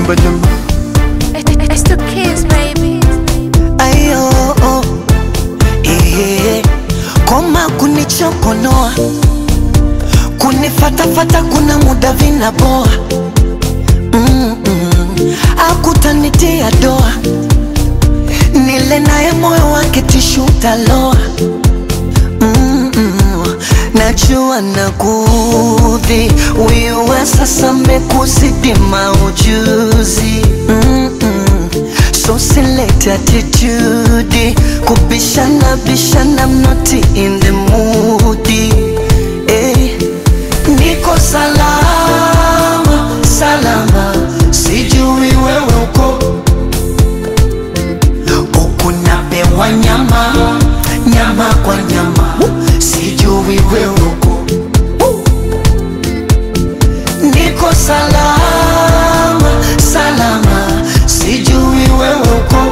badum It's the kids, baby. ayo oh, eh, koma kunichokonoa kunifatafata kuna muda vinaboa mm -mm. akutanitia doa nile naye moyo wake tishu taloa mm -mm. najua nakudhi wiwe sasa mekuzidi maujuzi mm -mm. so select attitude kubishana bishana I'm not in the mood eh. niko salama salama sijui wewe uko huku napewa nyama nyama kwa nyama sijui wewe uko niko salama salama sijui wewe uko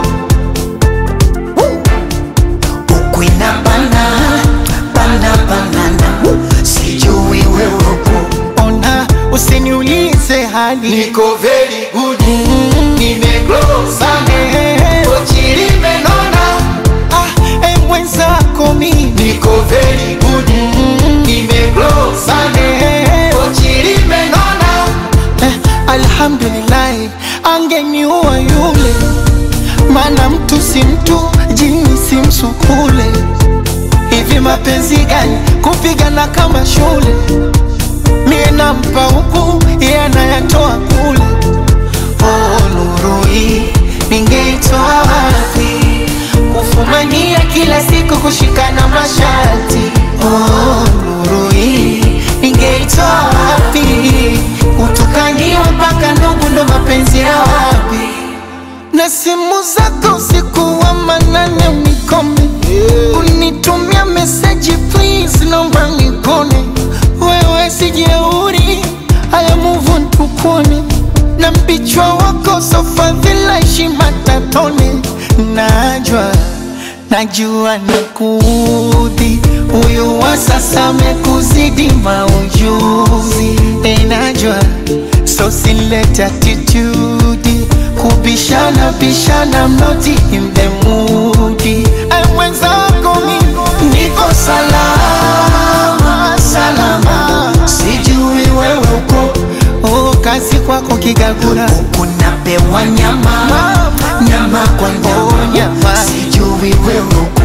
huku inabana bana banana sijui wewe uko ona usiniulize hali Niko very good Nimeglow sana Eh, Pochi limenona ah, eh, mwenzako mimi Niko very good Nimeglow sana Eh, Pochi limenona eh, alhamdulillahi angeniua yule maana mtu si mtu jini si msukule hivi mapenzi gani kupigana kama shule mie nampa huku iye anayatoa kule oh, nuru hii ningeitoa wapi kufumania kila siku kushikana masharti oh, nuru hii ningeitoa wapi kutukaniwa mpaka ndugu ndo mapenzi ya wapi na simu zako usiku wa manane unikome unitumia meseji please naomba nikone wewe sijeuri haya muvu ntukone na mpichwa wako sofadhila heshima tatone najwa najua nakudhi huyu wa sasa amekuzidi maujuzi enajwa so select attitude kubishana bishana mnoti in the mood I mwenzako mimi niko salama salama sijui wewe uko oh, kazi kwako kigagura kunapewa nyama nyama kwa Oh, nyama nyama. sijui wewe uko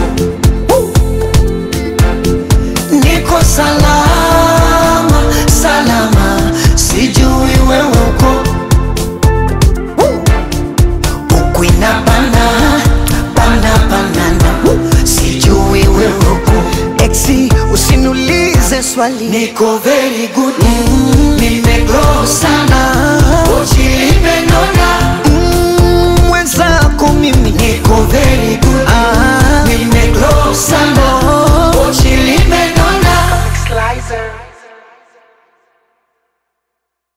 niko salama salama sijui wewe uko huku inabana bana banana sijui wewe uko exi usiniulize swali niko very good nimeglow sana Pochi limenona